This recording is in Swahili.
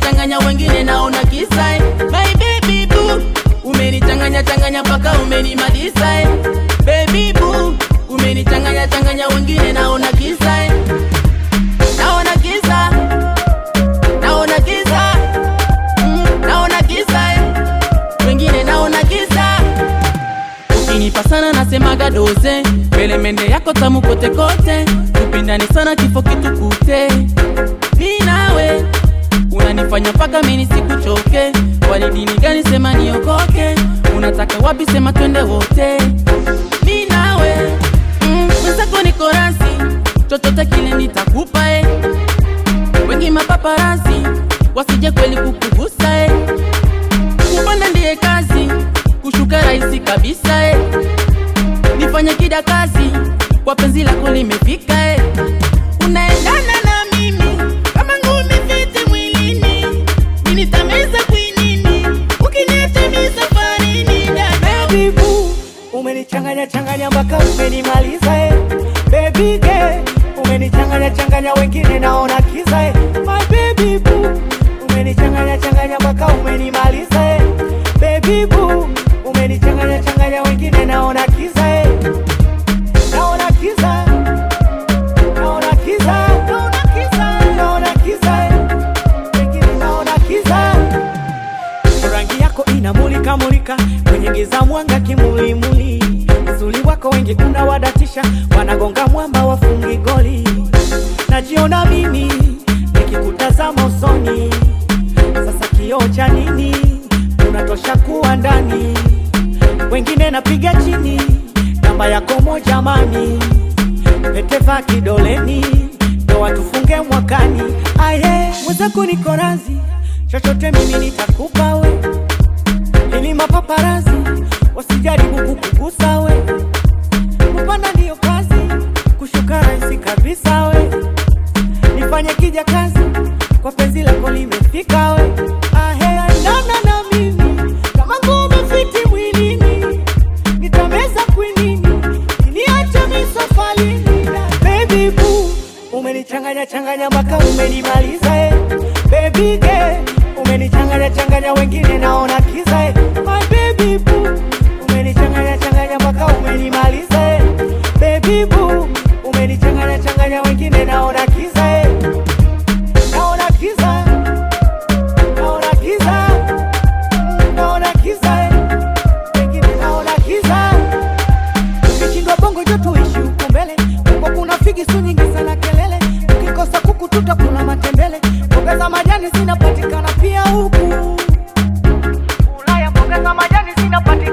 changanya wengine naona kisa eh. my baby boo umenichanganya changanya mpaka umenimaliza eh. baby boo umenichanganya changanya wengine naona kisa eh. naona kisa naona kisa mm, naona kisa eh. wengine naona kisa ukinipa sana nasemaga doze mbele mende yako tamu kote kote tupindani sana kifo kitukute mi nawe unanifanya mpaka mini sikuchoke wali dini gani sema niokoke unataka wapi sema twende wote mi nawe mm, mwenzako niko rasi chochote kile nitakupa eh. wengi mapaparasi wasije kweli kukugusa eh. kupanda ndiye kazi kushuka rahisi kabisa eh. nifanye kida kazi kwa penzi lako limefika eh. unaendana na mimi kama ngumi fiti mwilini ninitameza kwinini ukiniacha mi safarini dada Baby boo, umenichanganya changanya mpaka umenimaliza eh. Baby girl, umenichanganya changanya wengine naona kiza eh. My baby boo, umenichanganya changanya mpaka umenimaliza eh. Baby boo, umenichanganya changanya wengine naona kiza eh. Naona kiza. Naona kiza. Naona kiza. Naona kiza eh. Wengine naona kiza. rangi yako inamulika mulika kwenye giza mwanga kimulimuli uzuri wako wengi unawadatisha wanagonga mwamba wafungi goli najiona mimi nikikutazama usoni sasa kioo cha nini unatosha kuwa ndani wengine napiga chini namba yako moja mani peteva kidoleni ndoa tufunge mwakani aye mwenzako niko razi chochote mimi nitakupa we ili mapaparazi wasijaribu kukugusa we kupanda ndiyo kazi kushuka rahisi kabisa we nifanye kija kazi kwa penzi lako limefika we ahe andana na mimi kama ngome fiti mwilini nitameza kwinini niache misafalini baby boo umenichanganya changanya mpaka umenimaliza eh. baby girl umenichanganya changanya wengine naona kiza eh. my baby boo umenichanganya changanya mpaka umenimaliza eh. baby boo umenichanganya changanya wengine naona kiza eh. naona kiza naona kiza Mm, naona kiza eh. wengine naona kiza ukishindwa bongo jo tuishi huku mbele huko kuna figi su nyingi sana kelele ukikosa kuku tutakula matembele mboga za majani zinapatikana pia huku ulaya mboga za majani zinapatikana